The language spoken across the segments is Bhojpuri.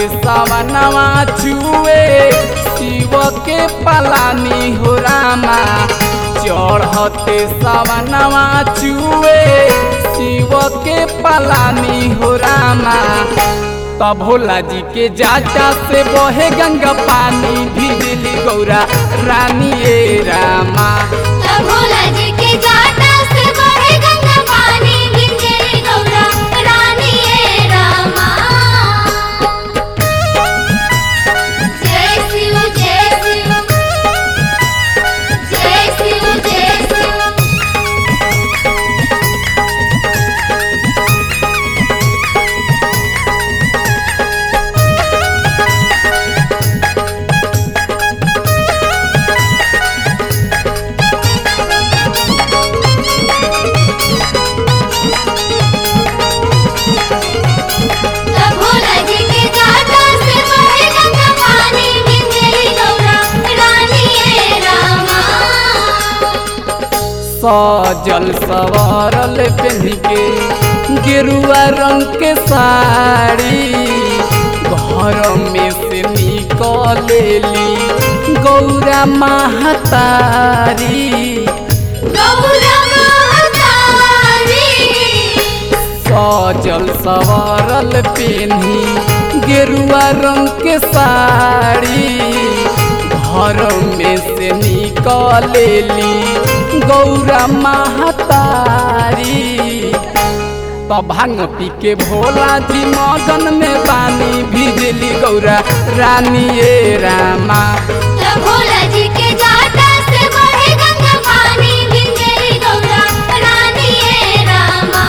सवनवा छुए शिव के पलानी हो रामा चढ़ते सवनवा छुए शिव के पलानी हो रामा तब भोला जी के जाटा से बहे गंगा पानी भिजली गौरा रानी ए रामा तब भोला जी के जाटा से बहे गंगा पानी गिरगिरी गौरा रानी ए रामा जय शिव जय शिव जय शिव जय शिव तब भोला जी के जाटा से बहे गंगा पानी गिरगिरी गौरा रानी ए रामा सजल सवारल पहन के गेरुआ रंग के साड़ी घर में से निकलेली गौरा महतारी गौरा महतारी सजल सवारल पेन्ही गेरुआ रंग के साड़ी घर में से निकलेली गौरा महतारी तो भांग पी के भोला जी मगन में पानी भिजली गौरा रानी ए रामा तब भोला जी के जाटा से बहे गंगा पानी गिरगिरी गौरा रानी ए रामा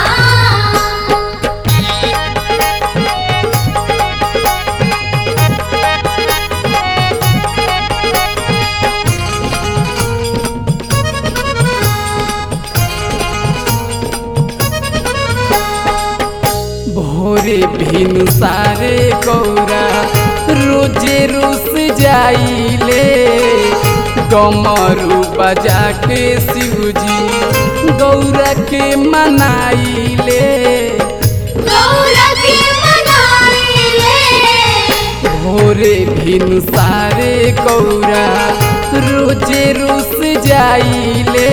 भोरे भिनु सारे गौरा रोजे रुस जाइले गमरू बजा के शिवजी गौरा के मनाइले गौरा के मनाइले भोरे भिनु सारे गौरा रोजे रुस जाइले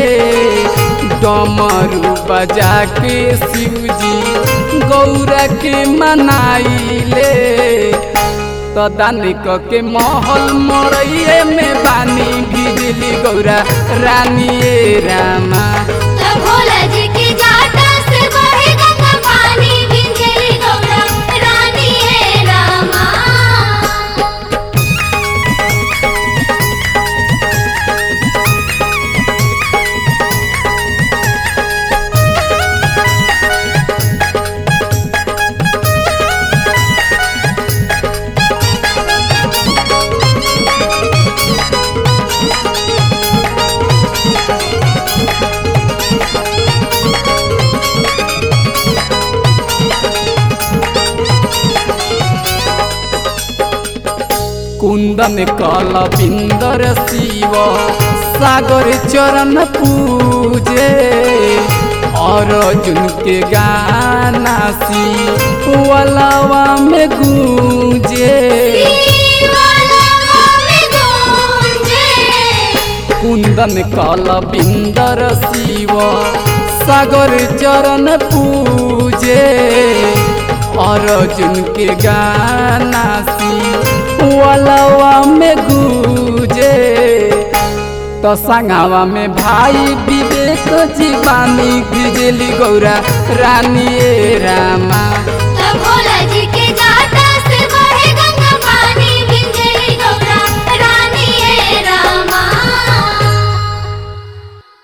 डमरू बजा के शिवजी गौरा के मनाइले तो दानिक के महल मरैये में बानी भिजली गौरा रानी ए रामा तब भोला जी के जाटा से बहे गंगा पानी गिरगिरी गौरा रानी ए रामा कुंदन कल बिंदर शिव सागर चरण पूजे अर्जुन के गाना सी वलवा में गूंजे दीवाना में गूंजे कुंदन कल बिंदर शिव सागर चरण पूजे अर्जुन के गाना सी वलवा में गूंजे तो संगावा में भाई विवेक जीवानी बिजली गौरा रानी ए रामा